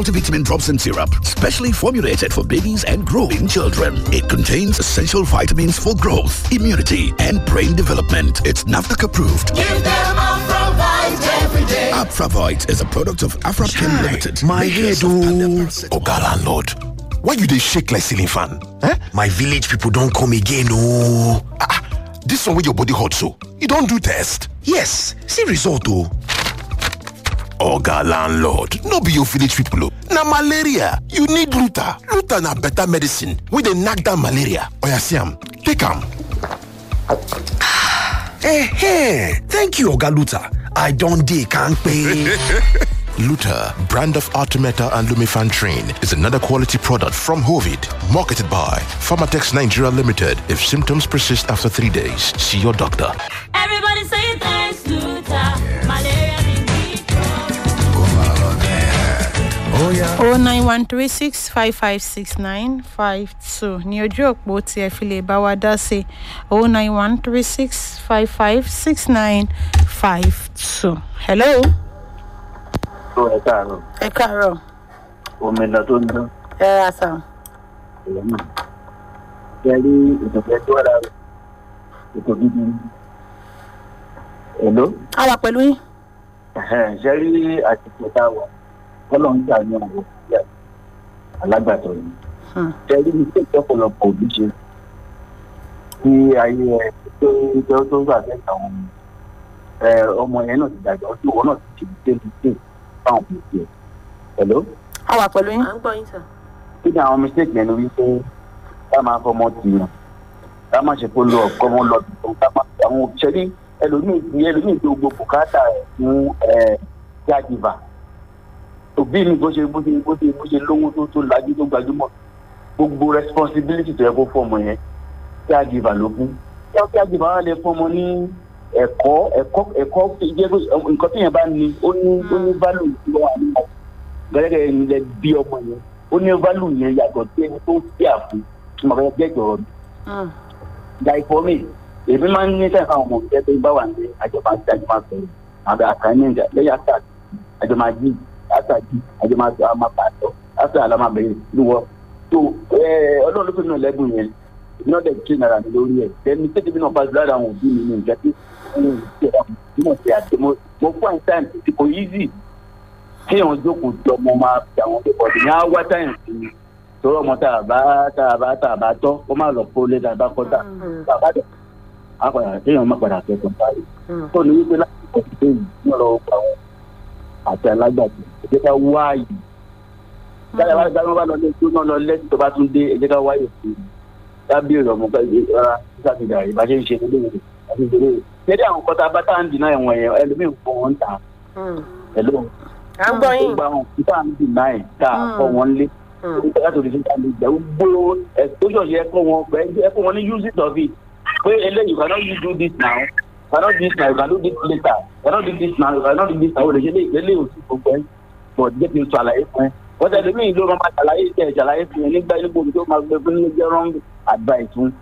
Multivitamin drops and syrup, specially formulated for babies and growing children. It contains essential vitamins for growth, immunity, and brain development. It's NAFDAC approved. Give them Afravite every day. Afravite is a product of Afrapchem Limited. My head makers of Panda oh. Oga landlord, why you dey shake like ceiling fan? Eh? My village people don come again oh. Ah, ah, this one wey your body hot so, you don do test? Yes, see result oh. Oga landlord, no be your village people oh. Na malaria, you need Luta. Luta na better medicine wey dey knack down malaria. Oya see am, take am. Eh, thank you Oga Luta. I don dey kampe. Luta, brand of Artemeta and Lumefantrine, is another quality product from Hovid, marketed by Pharmatex Nigeria Limited. If symptoms persist after three days, see your doctor. Everybody say thanks, Luta. Malaria in o nine one three six five five six nine five two ní ojú òpó tí ẹ fi lè bá wa dá sí o nine one three six five five six nine five two. hello. tó ẹ káàárọ̀ ẹ káàárọ̀ omi lọ tó ń dán ẹ ra sàn. ìyẹn náà ṣe rí ìdọ̀fẹ́ tó wà lára ètò gidi èlò a wà pẹ̀lú yín. ṣe rí àtìkò tá a wà kọ́lọ̀ ń tà ní àwọn òbí alágbàtọ̀ yìí ṣe rí ní pé ìjọpọ̀lọpọ̀ òbí ṣe kí ayé ẹ tó tó tó gbà fẹ́ àwọn ẹ ọmọ yẹn náà ti dàgbà ọdún ìwọ náà ti ṣe ní ṣe fáwọn òbí tiẹ̀ èlò a wà pẹ̀lú yín. à ń gbọ́ yín sà. kí ni àwọn mistake yẹn ni wípé ká máa fọmọ tìyàn ká má ṣe kó lọ ọkọ wọn lọ tuntun ká má àwọn òṣèré ẹlòmíì ti ẹlòmíì tó gbogbo bùkátà ẹ fún ẹ caregiver òbí mi bó ṣe bó ṣe bó ṣe bó ṣe lówó tó tó lajú tó gbajúmọ̀ gbogbo responsibility tó yẹ kó fọmọ yẹn caregiver ló fún yọ caregiver wà lè fọmọ ní ẹ̀kọ́ ẹ̀kọ́ ẹ̀kọ́ jẹ́ pé nǹkan tí yẹn bá ní ó ní ó ní value tí wọ́n wà nínú gẹ́gẹ́ ẹni lẹ bí ọmọ yẹn ó ní value yẹn yàtọ̀ sí ẹni tó fi àfún tí mo fẹ́ jẹ́ ìjọ̀rọ̀ mi. like for me èmi máa ń ní sẹ́yìn fáwọn ọmọ ìjẹ́ pé báwa ní àjọba àti àjọba sọ̀rọ̀ àbẹ assignment lẹ́yìn àtà àjọba jí àtà jí àjọba àmà pàtó àtà àlámà bẹ̀rẹ̀ lúwọ́ tó ọlọ́run ló fi nù lẹ́bùn yẹn iná dẹ̀ kí nàrà mi lórí ẹ̀ ẹni tètè bí náà pàṣẹ lára àwọn òbí mi ní ìjẹ́ pé mo ti àti mo fún àìsàn tí kò easy kéèyàn jókòó jọ mo máa fi àwọn ọmọdé bọ̀dé ní á wá táyà sí i torí ọmọ tá a bá tá a bá tá a bá tọ́ ó má lọ kó lé tá a bá kọ́ tá a bá dẹ̀ á padà kéèyàn má padà fẹ́ tán báyìí tó ní wípé láti kọ́ sí bẹ́ẹ̀ ní ọ̀rọ̀ ọgbà wọn àti alágbàdo ẹ̀jẹ̀ ká wáyé dáadáa bá dáná bá lọ lé tó náà lọ lẹ́sìn tó bá tún dé ẹ̀jẹ̀ ká wáyé fún un dábìrì ọmọ rárá sísàfihàn rẹ̀ bá ṣe ń ṣe nílé rẹ̀ àti ìdílé rẹ̀ ṣẹ́dí àwọn kọ́ta bá tá à ń dì náà ẹ̀wọ̀n yẹn ẹlòmíì fún wọn ń tà ẹ̀lọ́ à ń gbọ́ yín. gbogbo àwọn òkúta ń dì náà ẹ̀ tá a kọ́ wọn lé láti òdì síta lè jẹ́ gbogbo exposure yẹ kọ́ wọn ẹ kọ́ wọn ní use it of it pé eléyìí you cannot you do this now you cannot do this now you can do this later you cannot do this now you cannot do this now o lè ṣe eléyìí ò sí gbogbo ẹ but jẹ́ kí n sọ àlàyé fún ẹ wọ́n tẹ̀lé mí ló máa ṣàlàyé tẹ̀ ṣàlàyé fún ẹ nígbà nígbà tó máa gbé fún ní jẹ́ wrong advice fún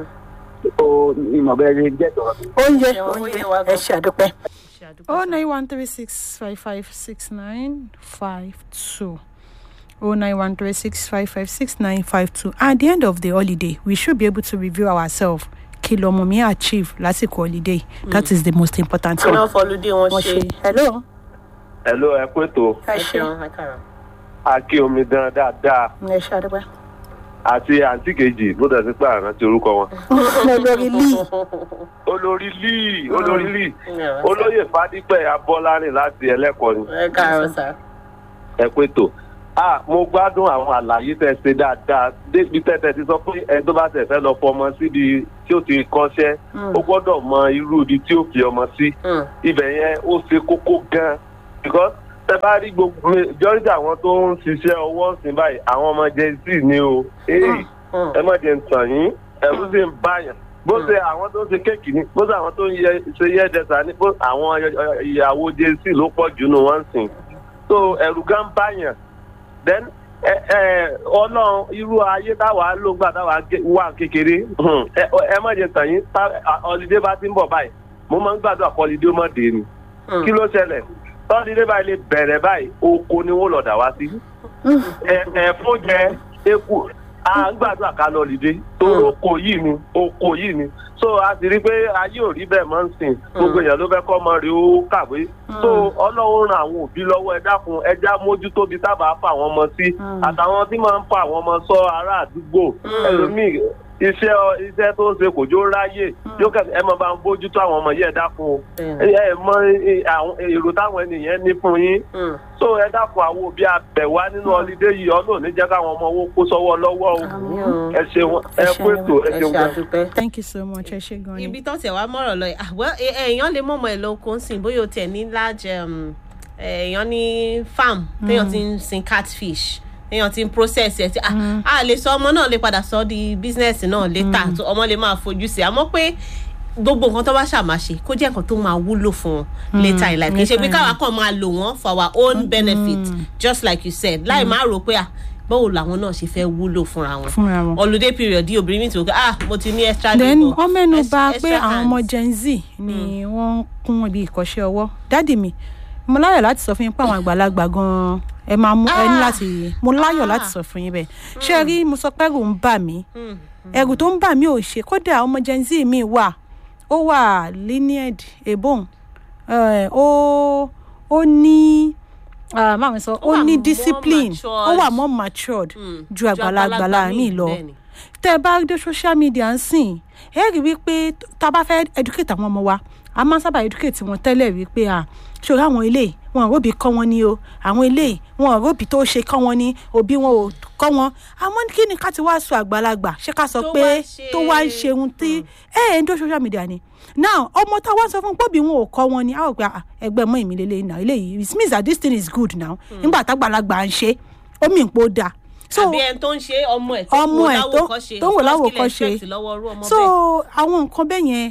o ìmọ̀ bẹ́ẹ̀ ṣe jẹ́ tọ̀rọ̀ mi. oúnjẹ Oúnjẹ wa ẹ gan. ṣe àdúpẹ́. o nine one three six five five six nine five two o nine one three six five five six nine five two at the end of the holiday we should be able to review ourselves kí lọmọ mi achieve lásìkò holiday that is the most important kí one. wọ́n fọlùdé wọn wọ́n ṣe. ṣe hello Hello, ẹ kú ètò ẹ ẹ ṣe ṣeun ẹ káàárọ̀. akí omi dán dáadáa ẹ ṣe àdúpẹ́. àti àǹtí kejì bó dẹ̀ sí pé àrántí orúkọ wọn. olórí lee olórí lee olórí lee olóyè fadípẹ̀ abọ́lárìn láti ẹlẹ́kọ̀ọ́ ni ẹ káàárọ̀ sà. ẹ kú ètò. ah mo gbádùn àwọn àlàyé tẹ ṣe dáadáa débi tẹ́tẹ́ ti sọ pé ẹni tó bá tẹ̀ fẹ́ lọ fọmọ síbi tí ó ti kọ́ṣẹ́ ó gbọ́dọ̀ mọ irú ibi tí ó fi ọmọ sí ibẹ̀ yẹn ó ṣe kókó gan-an because tẹ bá rí gbogbo majority àwọn tó ń ṣiṣẹ́ ọwọ́ sí báyìí àwọn ọmọ gen z ni o Hey, ẹ má jẹ́ ń tàn yín ẹ̀rú sì ń báyàn bó ṣe àwọn tó ń ṣe kéèkì ni bó ṣe àwọn tó ń yẹ- ṣe yẹ dẹsà ni bó àwọn ìyàwó gen z ló pọ̀ jù nù wọ́n sìn so ẹ̀rù gan báyàn then ẹ ẹ ọlọ́run irú ayé táwa ló gbà táwa gé- wà kékeré hmm, ẹ ẹ má jẹ́ ń tàn yín tá ọlídé bá ti ń bọ̀ báyìí mo máa ń gbàdúrà kọ́ ọlídé ó má dé ni kí ló ṣẹlẹ̀ tọ́lídé báyìí lè bẹ̀rẹ̀ báyìí oko ni wọ́n lọ́dà wá sí. Ẹ- ẹ̀fún jẹ eku à ń gbàdúrà ká lọ lìdé tó oko yìí ni oko yìí ni so a sì rí i pé ayé ò rí bẹ́ẹ̀ mọ́ ń sìn gbogbo èèyàn ló fẹ́ kọ́ ọmọ rẹ̀ ó kàwé so ọlọ́run ran àwọn òbí lọ́wọ́ ẹ dákun ẹ já mójútó bí sábà fà wọ́n mọ sí àtàwọn tí máa ń fa àwọn ọmọ sọ ará àdúgbò ẹlòmíì iṣẹ́ iṣẹ́ tó ń ṣe kò jó ráyè yóò kẹ́ ẹ máa bá ń bójútó àwọn ọmọ yìí ẹ dákun o ẹ ẹ mọ ẹ, àwọn èrò táwọn ènìyàn ní fún yín so ẹ dákun àwọn òbí abẹ̀wá nínú ọlídé yìí ọlọ́run ní jẹ́ káwọn ọmọ owó kó sọ́wọ́ lọ́wọ́ o ẹ ṣeun ẹ kú ètò ẹ ẹ ṣeun gan. ṣàdúpẹ́. thank you so much ẹ ṣe gan ni. ibi tó tẹ̀ wá mọ̀rọ̀ lọ yìí àwọ̀ èèyàn lè mọ̀mọ́ ẹ̀ lóko ń sìn bóyá o tẹ̀ ní large um, èèyàn ní farm téèyàn ti ń sin catfish téèyàn ti ń process ẹ̀ tí ah, a lè sọ ọmọ náà lè padà sọ di business náà later tó ọmọ lè máa fojú sí àmọ́ pé gbogbo nǹkan tó bá ṣàmáṣe kó jẹ́ nǹkan tó máa wúlò fún wọn later in life kì í ṣe pé káwa kàn máa lò wọ́n for our own benefit just like you said láì má rò pé ah báwo làwọn náà ṣe fẹ́ wúlò fúnra wọn Fúnra wọn. holiday period yìí obìnrin mi ti wò pé ah mo ti ní extra then labour, wọ́n mẹ́nu ex- bà pé extra àwọn ọmọ hands. gen z ni wọ́n ń kún ibi ìkọ́ṣẹ́ ọwọ́ dádì mi mo láyọ̀ láti sọ fún yín pé àwọn àgbàlagbà gan-an ẹ máa mú ẹ ní láti mo láyọ̀ láti sọ fún yín bẹ́ẹ̀ ṣé ẹ rí mo sọ pé ẹrù ń bà mí ẹrù tó ń bà mí ò ṣe kódà ọmọ gen z mi wà ó wà lineage ebon eh, ó ó ní ah, máa mi sọ Ó ó wà ní more discipline ó matured. wà more matured Mm. ju àgbàlagbà láàrin lọ bẹ́ẹ̀ ni. tẹ ẹ bá dé social media ń sìn ẹ rí wípé tá a bá fẹ́ educate àwọn ọmọ wa a máa ń sábà educate wọn tẹ́lẹ̀ wípé à ṣòro àwọn eléyìí wọn ò róbì kọ́ wọn ní o àwọn eléyìí wọn ò róbì tó ṣe kọ́ wọn ní òbí wọn ò kọ́ wọn àmọ́ kí ni ká ti wá sọ àgbàlagbà ṣé ká sọ Tó pé wá ṣe- tó wá ń ṣe ohun tí ẹ ẹ ń dó social media ni now ọmọ tá a wá sọ fún pọ́bì wọn ò kọ́ wọn ni a ò gba ẹgbẹ́ mọ́ ìmí lélẹ́yìn náà eléyìí it means that this thing is good now nígbà tágbàlagbà ń ṣe ó mì ń pò dáa so àbí ẹni tó ń ṣe ọmọ ẹ tó ọmọ wò ẹ̀ tó- láwòkọ́ṣe tó wò láwòkọ́ṣe. expect lọ́wọ́ irú ọmọ so bẹ́ẹ̀. àwọn nǹkan bẹ́ẹ̀ yẹn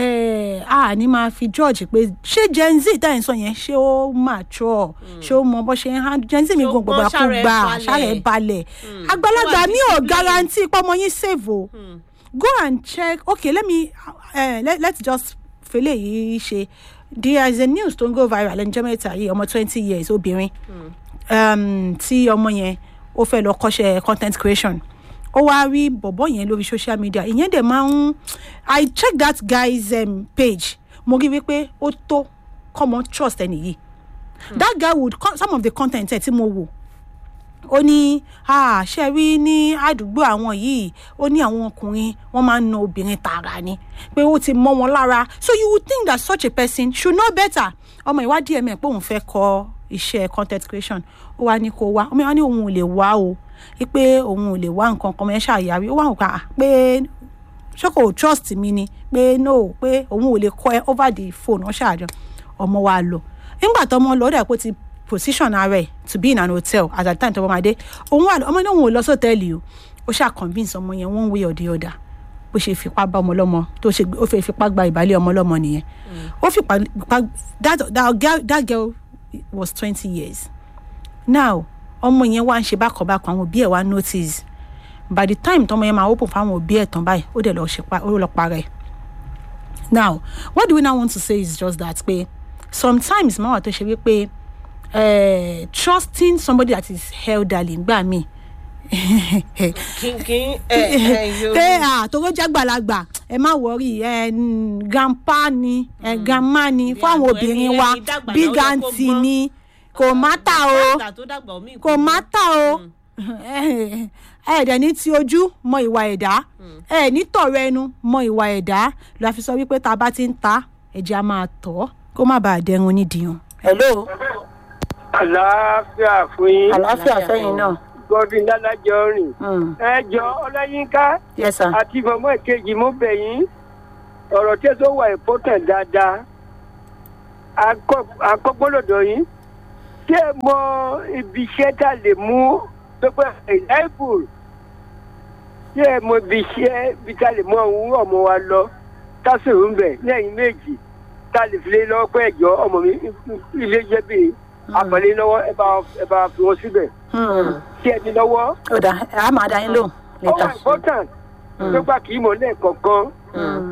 eh, a ní máa fi george pé ṣé gen z tá à ń sọ yẹn ṣé ó mature ṣé ó mọ bó ṣe ń hand gen z mi Ṣé ó gan gbogbo gbọ́n, ṣára ẹ̀ àkúgbà balẹ̀? ṣáà ẹ̀ balẹ̀ àgbàlagbà Ó wà mi ò discipline. guarantee pọ́mọ yín save o go and check okay let me uh, let, let's just fele yìí ṣe there is a news tó ń go viral ẹnjẹ́ mẹ́ta yìí ọmọ twenty years obìnrin um, tí ọmọ yẹn ó fẹ́ lọ kọ́ṣẹ́ content creation ó wá rí bọ̀bọ̀ yẹn lórí social media ìyẹn dẹ̀ máa ń i check that guy's um, page mo rí wípé ó tó common trust ẹni yìí that guy would co- some of the content ẹ̀ tí mo wò ó ní "Ah, ṣe rí ní àdúgbò àwọn yìí ó ní àwọn ọkùnrin wọn máa ń na obìnrin tààrà ni pé ó ti mọ wọn lára so you would think that such a person should know better ọmọ ìwádìí ẹ̀mẹ̀ pé òun fẹ́ kọ iṣẹ́ content creation ó wá ní kó wá ọmọ ìwádìí ní òun ò lè wá o pé òun ò lè wá nǹkan kan mọ́ ẹ ṣàyàrí ó wà wọ́n pa pé ṣé kò trust mi ni pé no pé òun ò lè kọ ẹ over the phone ọ ṣáàjọ ọmọ wa lọ nígbà tó ọmọ lọ ó dà pé ó ti position ara ẹ to be in an hotel at that time tó ọmọ máa dé òun wà ọmọ náà òun ò lọ sọ́tẹ́ẹ̀lì o ó ṣáà convince ọmọ yẹn one way or the other bó ṣe fipá bá ọmọ lọ́mọ tó ṣe ó fẹ́ fipá gba ìbálẹ̀ ọmọ lọ́mọ nìyẹn ó fipá fipá- that that girl that girl was twenty years now ọmọ yẹn wá ń ṣe bákanbákan àwọn òbí ẹ̀ wá notice by the time tọmọ yẹn máa open fáwọn òbí ẹ̀ tán báyìí ó dẹ̀ lọ ṣe pa ó lọ parẹ́ now what do we now want to say is just that pé sometimes máa wà tó ṣe wípé eh, trusting somebody that is elderly gbà mí kínkín ẹ ẹ yóò pé àtòrò jágbàlagbà ẹ má wọrí ẹ mm, grandpa ni ẹ grandma ni fún àwọn àgbọ̀ obìnrin ẹni- wa ẹni dàgbà big náà ó yẹ kó aunty gbọ́n. ni kò mátà o Dàgbà tó dàgbà omi kò mátà o ẹ ẹ dẹ̀ ní ti ojú mọ ìwà ẹ̀dá ẹ ní tọ̀rọ̀ ẹnu mọ ìwà ẹ̀dá la fi sọ wípé tá a bá ti ń ta ẹ̀jẹ̀ a máa tọ̀ kó má bàa dẹrun nídìíhun. hello àlàáfíà fún yín àlàáfíà fẹ́yìn náà. godwin lálàjọ rìn Mm. ẹ jọ ọláyínká yes sir. àti mọ̀mọ́ ìkejì mo bẹ̀ yín ọ̀rọ̀ tí tó wà important dáadáa akọ́gbọ́lọ́dọ̀ yín tí ẹ mọ ibi iṣẹ́ tá a lè mú tó pẹ́ reliable tí ẹ mọ ibi iṣẹ́ bí tá a lè mú àwọn ọmọ wa lọ tásìrò ń bẹ̀ lẹ́yìn méjì tá a lè fi lé lọ́wọ́ pé ẹ̀jọ́ ọmọ mi ilé jẹ́ bíi àpẹẹlẹ lọ́wọ́ ẹ bá ẹ bá fi wọn síbẹ̀ tí ẹ ní lọ́wọ́ ó dà á máa dá yín lóhùn ó wà important tó gbà kí mọ̀ lẹ́ẹ̀kọ̀ọ̀kan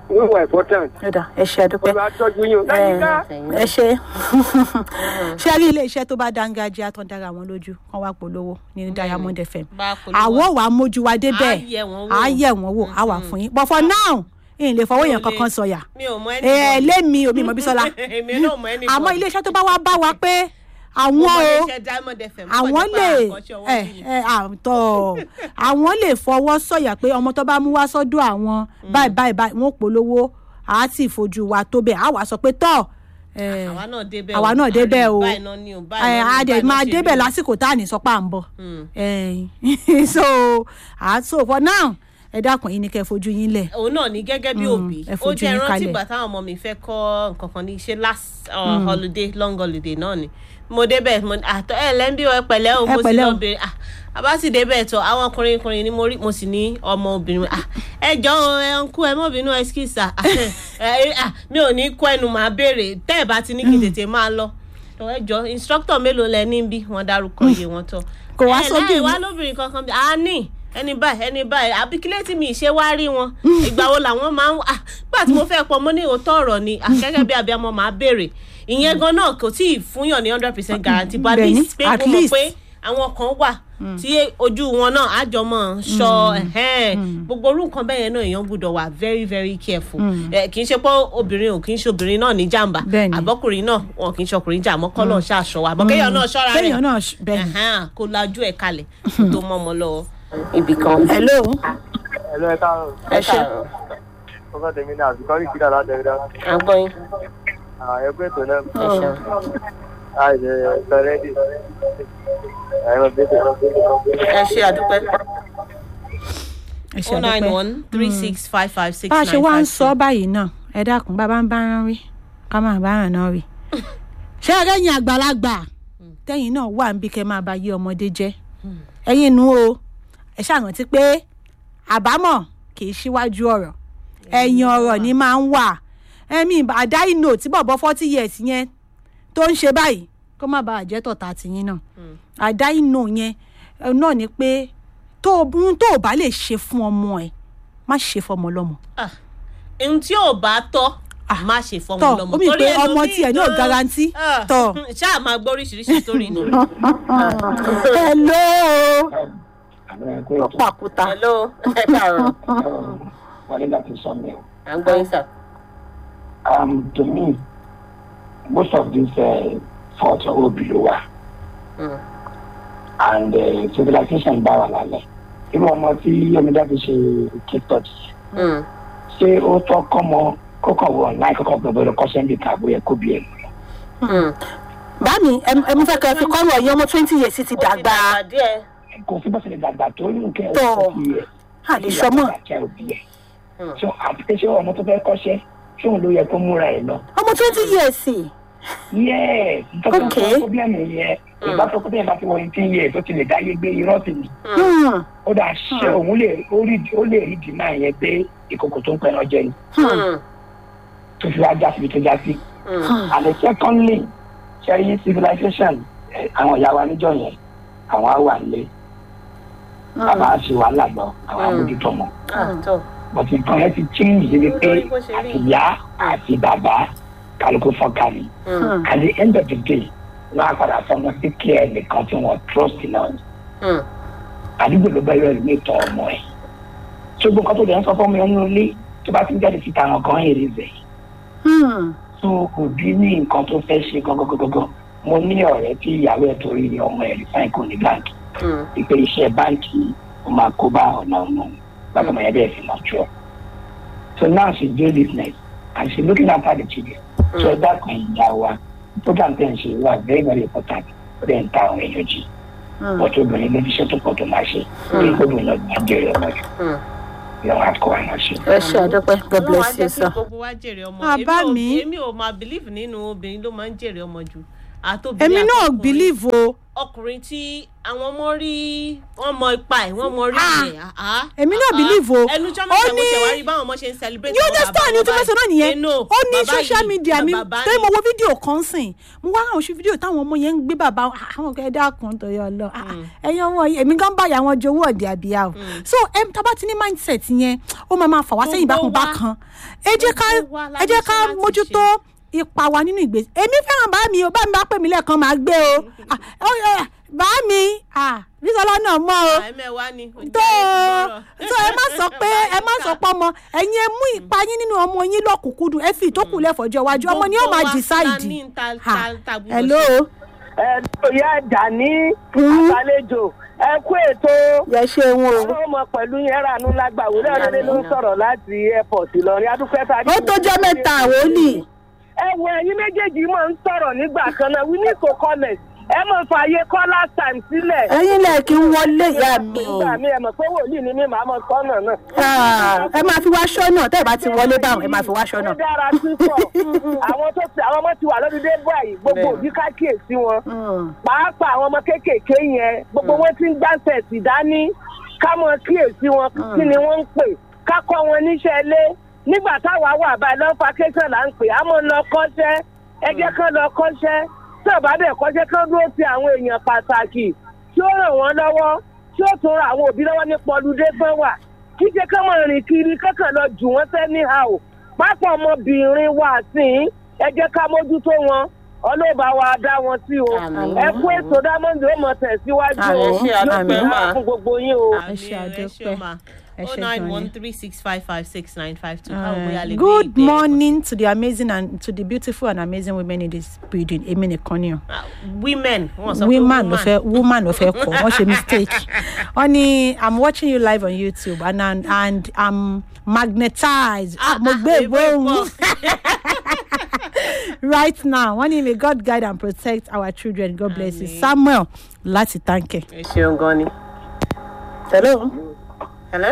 wọ́n wà important. ẹ̀dà ẹ ṣe àdúpẹ́ olùwà tọ́jú yín o. láyìíká ẹ ṣe ṣé rí ilé iṣẹ́ tó bá dángájíá tó ń dára wọn lójú kán wá polówó ní diamond fm bá polówó. àwọ̀ wàá mójú wa débẹ̀ Á yẹ̀ wọ́n wò. á yẹ̀ wọ́n wò á wà fún yín but for now ìyìn lè fọwọ́ Mi ò yẹn kankan lè- sọ̀yà mi ò mọ ẹni ẹ lémi omi ìmọ̀ bísọ́lá èmi náà mọ ẹni àmọ́ ilé iṣẹ́ tó bá wá bá wa pé àwọn mo o iléeṣẹ́ diamond fm àwọn lè ẹ ẹ àtọ àwọn lè fọwọ́ sọ̀yà pé ọmọ tó bá mú wá sọ́dọ̀ àwọn báyìí báyìí báyìí wọn ò polówó àá sì fojú wa tó bẹ́ẹ̀ àá wà sọ pé tọ́ ẹ, àwa náà débẹ̀ àwa náà débẹ̀ o báyìí náà ni o ẹ báyìí náà ni a dẹ̀ báyìí náà máa ṣe débẹ̀ rí o. lásìkò tá à ní sọ pé à ń bọ̀ Mm. ẹ, so àá so for now ẹ dákun yín ni kẹ́ ẹ fojú yín lẹ̀ òun náà ní gẹ́gẹ́ bí Mm, òbí ẹ ó fojú jẹ́ yín rántí kalẹ̀. ìgbà táwọn ọmọ mi fẹ́ kọ́ nǹkan kan ní ṣe last uh, holiday long holiday náà ni mo débẹ̀ mo àtọ́ ẹ lẹ́ńbí ẹ pẹ̀lẹ́ o Ẹ mo sì pẹ̀lẹ́ lọ o. bèrè ah àbá sì débẹ̀ tọ́ àwọn ọkùnrin ọkùnrin ni mo rí mo sì ní ọmọ obìnrin ah ẹ jọ o ẹ ń kú ẹ mọ́ bínú ẹskísà mi ò ní kọ́ ẹnu màá béèrè tẹ́ ẹ bá ti ní kí n tètè máa lọ Tọ́, ẹ jọ instructor mélòó lẹ ní bí wọ́n dárúkọ iye wọn tọ́ Kò wá ẹ sóbì láì mi. wá lóbìnrin kankan bí a ní ẹni báyìí ẹni báyìí àbí kílẹ̀ tí mi ṣe wá rí wọn ìgbà wo làwọn máa ń ah gbà tí mo fẹ́ pọ̀ mo ní òótọ́ ọ̀rọ̀ ni ah, gẹ́gẹ́ bí abiyamọ máa béèrè ìyẹn gan náà kò tí ì fúnyàn ní hundred percent guarantee but at Bẹ́ẹ̀ni, least pé at mo mọ̀ least. pé àwọn kan wà tí ojú wọn náà àjọmọ̀ ṣọ ẹ̀hẹ́n. gbogbo orú nǹkan bẹ́ẹ̀ yẹn náà èèyàn gbọ́dọ̀ wà very very careful Eh, kì í ṣe pé obìnrin ò kì í ṣe obìnrin náà ní jàǹbá Bẹ́ẹ̀ni. àbọ́kùnrin náà wọn kì í ṣe ọkùnrin jà mọ́ kọ́lọ̀ ṣàṣọ wa àbọ̀ kéèyàn náà ṣọ́ra rẹ̀ kéèyàn náà ṣ- bẹ́ẹ̀ni. Ẹ̀hẹ́n, kó lajú ẹ̀ kalẹ̀ kó tó mọ́ ọmọ lọ́wọ́ ibì kan. hello ẹ̀lọ́ ẹ̀ka ẹ ṣe ọkọ tèmi ní àbíkọ́ rí kíkà láti ẹ̀dá àgbọ̀yìn ẹgbẹ́ ètò náà ẹ ṣeun. àìsè sọrẹ́dì ẹ̀rọ bíbẹ̀ ẹ ṣe àdúpẹ́. ẹ ṣe oh nine àdúpẹ́. one three six five five six bá a nine ṣe wá ń five sọ báyìí náà ẹ dákun bàbá ń bá rán rí ká máa bá ràn náà rí ṣé ẹrẹ́yìn àgbàlagbà tẹ́yìn náà wà níbi kẹ́ máa bá yé ọmọdé jẹ́ ẹ̀yin nu o ẹ ṣàrántí pé àbámọ̀ kì í ṣíwájú ọ̀rọ̀ ẹ̀yìn ọ̀rọ̀ ni máa ń wà ẹ̀mí àdá ìnò tí bọ̀bọ̀ forty years yẹn tó ń ṣe báyìí kó má bàa jẹ́ tọ̀tà tìyín náà àdá ìnò yẹn ẹ, náà ni pé tó o ohun tó o bá lè ṣe fún ọmọ ẹ má ṣe fọmọ lọmọ Ah, ohun tí ò bá tọ́ má ṣe fọmọ tọ lọmọ ó mi pé ọmọ ẹlòmíì tiẹ̀ ní ò gan- garanti Ah, tọ. ṣáà máa gbọ́ oríṣiríṣi sórí ni. hello pàkúta. hello ẹ káàárọ̀ wọlé láti sọ mi o. à ń gbọ́ yín sà. um, to me, most of these uh, faults are all below us. Mm. And uh, civilization bá wà lálẹ́. Irú ọmọ tí Yomiда fi ṣe TikTok yìí. Mm. Ṣé ó tọ́ kọ́mọ kókàn wọ̀ láì kọ́kàn gbọ́dọ̀ lọ kọ́ṣẹ́ níbi kàbó yẹ kó bí ẹ̀ lọ? Mm. báàmì ẹ mú fẹ́ kẹ́ ẹ fi kọ́rọ̀ ẹ̀yìn ọmọ twenty years ti dàgbà Ó ti dàgbà díẹ̀. Kò sí bọ́sẹ̀ lè dàgbà tó ní nǹkan Tọ́. ẹ̀ sí ẹ̀. àdìsọ́mọ̀ Àjẹ́ òbí ẹ̀. So àti pé ṣé ọmọ tó fẹ́ kọ́ṣẹ́ ṣé òun ló yẹ kó múra ẹ̀ lọ? ọmọ twenty years Yes, Okay. nítorí problem yẹn ìgbà tó kó tẹ̀yìn bá ti wọ eighteen years ó ti lè dáyé gbé irọ́ sí ni. Hmm, ó dà ṣe òun lè ó rí ó lè rí dìímà yẹn pé ìkòkò tó ń pẹ́ náà jẹ ni Mm. tó fi wá já síbi tó já sí. Mm. and then secondly ṣẹ́yìn civilization eh, àwọn ìyá wa níjọ yẹn àwọn á wà nílé bàbá á ṣe wàhálà lọ àwọn àmójútó mọ́ Ah, tọ́. but nǹkan yẹn ti change débi pé Nítorí bó ṣe rí. àti ìyá àti bàbá kálukú fọ́nká ni. Mm. at the end of the day wọn á padà fọmọ sí kí ẹ nìkan tí wọn trust náà ni Mm. àdúgbò ló bẹ̀rẹ̀ ìlú ìtọ́ ọmọ ẹ̀ tó gbogbo nǹkan tó lè ń sọ fọ́mọ ẹ̀ nínú ilé tó bá ti ń jáde síta àwọn kan èrè bẹ̀ hmm, tó òbí ní nǹkan tó fẹ́ ṣe gangan mo ní ọ̀rẹ́ tí ìyàwó ẹ̀ torí ni ọmọ ẹ̀ rí fáìn kò ní báńkì Mm. ìpè iṣẹ́ báńkì ó máa kó bá ọ̀nà ọ̀nà bàbá ọmọ yẹn bẹ́ẹ̀ fi máa jọ so now she do business and she looking after the children so ẹ dákun ìyá wa program ten ṣe wà very very important ó dẹ̀ ń ta àwọn èèyàn jì hmm. ọtí obìnrin ló fi ṣe tó pọ̀ tó máa ṣe kí obìnrin náà máa jẹ́rìí ọmọ jù Mm. lọ́wọ́ àkọ́ wa náà ṣe. ẹ ṣe àdọ́pẹ́ god Ọlọ́run á bless you jẹ́ kí sir. gbogbo wa jèrè ọmọ Ah, Èmi bá ò- mi. èmi ò máa believe nínú obìnrin ló máa ń jèrè ọmọ jù àtòbìnrin èmi náà àtọkùnrin. believe o ọkùnrin tí àwọn ọmọ rí wọn mọ ipa ẹ wọn mọ rí Ah. ẹ ah, Èmi náà ah, believe o. ẹnu jọ́ Ó mẹ́ta mo ní- tẹ̀ wá rí báwọn ọmọ ṣe ń celebrate you àwọn understand ni bàbá o ti wọn fẹ́ sọ náà báyìí. nìyẹn Eh, no, ó ní bàbá social yìí, media mi bàbá tẹ́ mo ni. wo fídíò kan sìn mo wá àwọn fídíò táwọn ọmọ yẹn ń gbé bàbá wọn ah, àwọn ọ̀gá ẹ̀dá kan tó yọ lọ ah, ẹ̀yin ọmọ yìí èmi gan báyà wọn jowó ọ̀dẹ̀ àbíyá o so em, tá a bá ti ní mindset yẹn ó máa máa fà wá sẹ́yìn Gbogbo bákan wa- bákan ẹ jẹ́ ká gbogbo wa la ẹ jẹ́ ní ká iṣẹ́ láti mójútó ipa wa nínú ìgbésí èmi fẹ́ràn bá mi o bá mi bá pè mí lẹ́ẹ̀kan máa gbé o Ah, ó yẹ, bá mi ah, bísọ́lá náà mọ́ o àìmẹ́wàá ni ojú tó ayé ti gbọ́rọ̀. tó ẹ má sọ pé ẹ má sọ pé ọmọ ẹ̀yin ẹ mú ipa yín nínú ọmọ yín lọ́kùnkúndùn ẹ fi ìtókù lẹ́fọ̀ọ́jọ́ iwájú ọmọ ni yóò máa Gbogbo wa la decide. ní ta- Ha, ta- ta gbọ́dọ̀ hello ẹ tó yá ẹ̀dá ní àgbàlejò ẹ kú ètò yẹ ṣeun o. àwọn ọmọ pẹ̀lú yẹn rànú lágbàwò lẹ́rọ̀lẹ́ ló ń sọ̀rọ̀ láti airport ìlọrin adúpẹ́ tá a ó tó jẹ́ mẹ́ta àwòlì. ẹ wo ẹyin méjèèjì máa ń sọ̀rọ̀ nígbà kan náà we need to comment ẹ mọ̀ fààyè call last time sílẹ̀. ẹ̀yin lẹ kí n wọlé ìyá mi o. nígbà mi ẹ mọ̀ pé wòlíì ni mí màá mọ̀ sọ́nà náà. Ah, ẹ máa fi wá ṣọ́nà tẹ́ ẹ bá ti wọlé báwọn ẹ máa fi wá ṣọ́nà. ó dára púpọ̀ àwọn tó ti àwọn ọmọ ti wà lórí dé báyìí gbogbo òbí ká kíyèsí wọn pàápàá àwọn ọmọ kéékèèké yẹn gbogbo wọn ti ń gbàǹsẹ̀ sí dání ká mọ kíyèsí wọn kí ni wọ́n ń pè ká kọ́ wọn níṣẹ́ ilé nígbà táwa wà báyìí lọ́n vacation là ń pè á mọ̀ lọ kọ́ṣẹ́ ẹ jẹ́ kán lọ kọ́ṣẹ́ tí ò bá bẹ̀ kọ́ṣẹ́ kán dúró ti àwọn èèyàn pàtàkì tí ó ràn wọ́n lọ́wọ́ tí ó tún ra àwọn òbí lọ́wọ́ nípa ọlùdé tán wà kí ṣe kán mọ̀ rìn kiri kankan lọ jù wọ́n sẹ́ ní ha o pápá ọmọbìnrin wa sí i ẹ jẹ́ ká mójútó wọn ọlọ́ba wa dá wọn sí o Àmín. ẹ kú ètò dámọ́ndé ó mọ̀ tẹ̀síwájú o Àmín. yóò pè Àmín. wá fún gbogbo yín o. Ẹ ṣe àdúpẹ́. Ẹ oh ṣe nine gan one ni. three six five five six nine five two káwọn bóyá lè gbé good ìdè morning to the amazing and to the beautiful and amazing women in this building èmi nìkan ni o. Ah, women wọn sọ pé woman ló fẹ́ woman ló fẹ́ kọ wọ́n ṣe mistake wọ́n ní i'm watching you live on youtube and and, and i'm magnetized ah, mo gbé ìgbóhùn right now wọ́n ní may god guide and protect our children god bless you samuel láti tanke. ẹ ṣeun gan ni. hello. hello.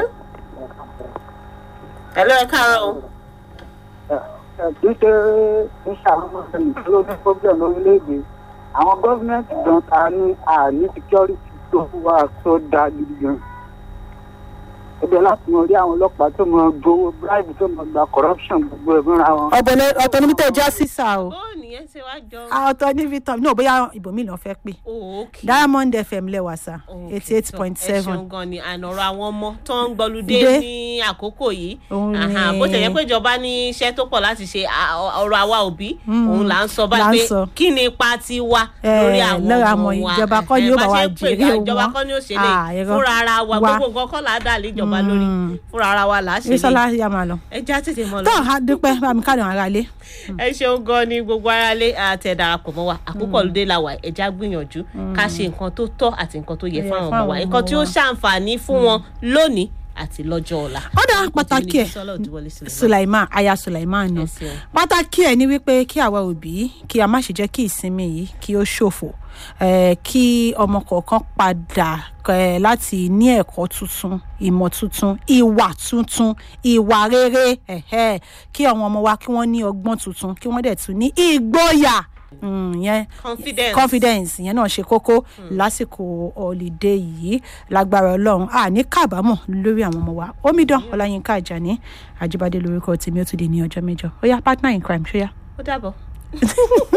hello ẹ káàárọ̀ o. wípé ń ṣàwọn ẹnìkan ló ní problem lórílẹ̀‐èdè àwọn gọ́ọ̀mẹ̀ntì gan ta ní àní security tó wà tó dáa gidi gan. ẹgbẹ́ láti mọ rí àwọn ọlọ́pàá tó mọ gbowó bribe tó mọ gba corruption gbogbo ẹ̀ mọ́ra wọn. ọ̀bọ̀n ọ̀tọ̀ níbi tẹ̀ já sísà o bó nìyẹn ṣe wá jọ. Ah, ọ̀tọ̀ níbi tọ̀ náà bóyá ibòmí lọ fẹ́ pè Oh, okay. diamond fm lẹ́wà sá Okay, eighty eight point so, ẹ seven. ṣeun gan ni ànọ̀rọ̀ àwọn ọmọ tó ń gbọ́ludé Dé. ní àkókò yìí Òun Aha, ni- bó ṣe yẹ pé ìjọba ní iṣẹ́ tó pọ̀ láti ṣe à- ọ- ọ̀rọ̀ àwa òbí òun là ń sọ là ń báyìí sọ. pé kí ni ipa ti wa Eh, lórí àwọn lórí ọmọ àwọn wa ìjọba kọ́ ni Eh, yóò bá bá wa ṣe ń pè jèrè ká, ìjọba wọn. kọ́ ni ó ṣe Ah, lè irọ́. fúnra ara wa Wa. gbogbo nǹkan kọ́ là á dà lé ìjọba lórí fúnra ara wa là á ṣe bísọ́lá lè yà máa lọ. ẹ já tètè mọ́ lọ. tó a dúpẹ́ bá mi káàdì àwọn ará ilé. ẹ ṣeun gan ni gbogbo aráalé àtẹ darapọ̀ mọ́ wa àkókò olùdé la wà ẹja gbìyànjú ká ṣe nǹkan tó tọ́ àti nǹkan tó yẹ Yẹ fún àwọn fún ọmọ wa àwọn nǹkan ọmọ tí ó wa. ṣàǹfààní fún wọn lónìí àti lọ́jọ́ ọ̀la. ọ̀dà pàtàkì ẹ̀ Sọlá Òdúwọlé Suleiman. sulaiman aya sulaiman ni Ẹ ṣeun. pàtàkì ẹ̀ ni wípé kí àwa òbí kí a má ṣe jẹ́ kí ìsinmi yìí kí ó ṣòfò eh, kí ọmọ kọ̀ọ̀kan padà eh, láti ní ẹ̀kọ́ tuntun ìmọ̀ tuntun ìwà tuntun ìwà rere ẹ̀hẹ́, kí àwọn ọmọ wa kí wọ́n ní ọgbọ́n tuntun kí wọ́n dẹ̀ tún ní ìgboyà Mm, yẹn confidence. confidence yẹn náà ṣe kókó lásìkò ọ̀lìdé yìí lágbára ọlọ́run a ní kábàámọ̀ lórí àwọn ọmọ wa omidan ọláyínká àjàní àjíbádé lórúkọ tèmi ó ti di ní ọjọ́ mẹ́jọ ó yá partner in crime ṣó yá. ó dàbọ̀.